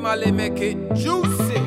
Mali make it juicy.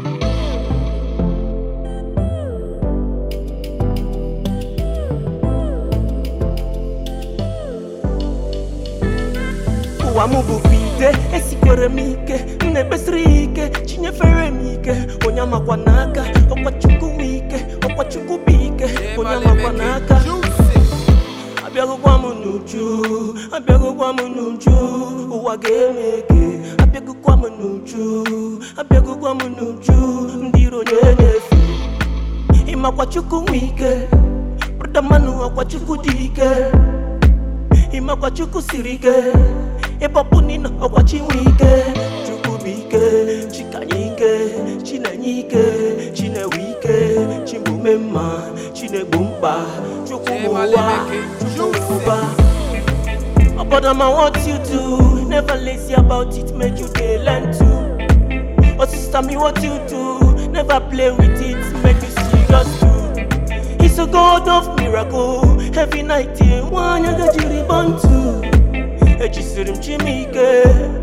ụwa m bụkwa ide esikwere m ike m na-ekpesiri ya ike chinyefere m ike onye amakwa n'aka ọkwa chukwu m ike ọkwa chukwu bụ ike Yeah, onye Mali amakwa make n'aka it juicy. abịaghịkwa m n'uju abịaghịkwa m n'uju ụwa ga-eme ege abịaghịkwa m n'uju abịaghịkwa m n'uju ndị iro onye na-efe ịmakwa chukwu nwe ike brọda mmanụ ọkwa chukwu dị ike ịmakwa chukwu siri ike ịbọpụ nina ọkwa chi nwe ike chukwu bụ ike chikanye ike chinenye ike chinewe ike chimume mma chinegbu mkpa chukwu bụ ụwa chukwu bụ ụba But I what you do, never lazy about it, make you dey learn to. Oh sister, me what you do, never play with it, make you serious too. He's a God of miracle, every night he one you get you reborn to. Ejisiri m Chimike,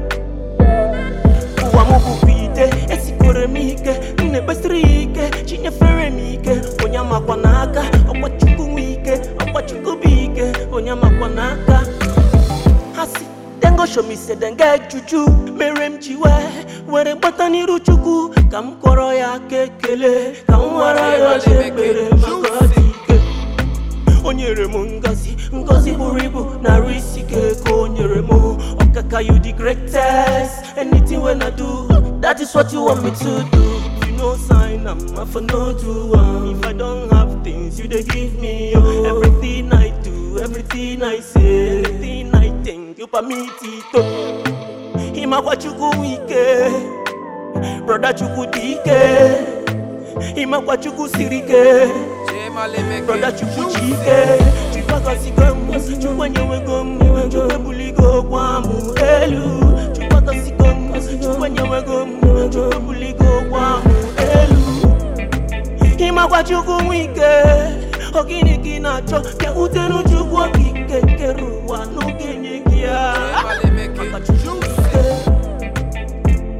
ụwa m bụkwa ite, esikwere m ike, m na-ekpesiri ya ike, chinyefere m ike, onye amakwa n'aka, ọkwa Chukwu nwe ike, ọkwa Chukwu bụ ike, onye amakwa n'aka. ha si dem go show me say dem get juju mere m ji wee were gbata n'iru chukwu ka m kwọrọ ya aka ekele ka m nwara ya ọcha ekpere maka ọ dị ike o nyere m ngozi ngozi buru ibu narụ isi ike ka o nyere m ọkaka you the greatest anything when I do that is what you want me to do If you no sign am I for no do am if I don't have things you dey give me oh. everything I do everything I say everything I think you permit it oh. ịmakwa chukwu nwe ike broda chukwu dị ike ịmakwa chukwu siri ike Yeah, Mali make Brother it chukwu ji juicy. ike chikwakọsigo m chukwu enyewego m chukwu ebuligo gwa m elu chikwakọsigo m chukwu enyewego m chukwu ebuligo gwa m elu ịmakwa chukwu nwe ike ogini ka ị na-achọ ka utenu chukwu okike kere ụwa n'oge nye gị ya Yeah, Mali make maka it chukwu juicy. ike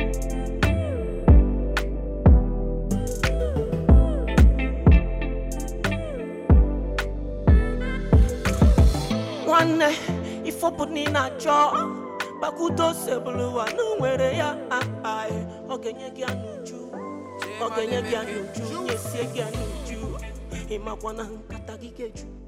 nwanne ifọpụ na ị na-achọ gbakwudo sebụlụwa na o nwere ya ai ọ ga-enye gị anụju ọ ga-enye gị anụju nyesie gị anụju ịmakwa na nkata gị ga-eju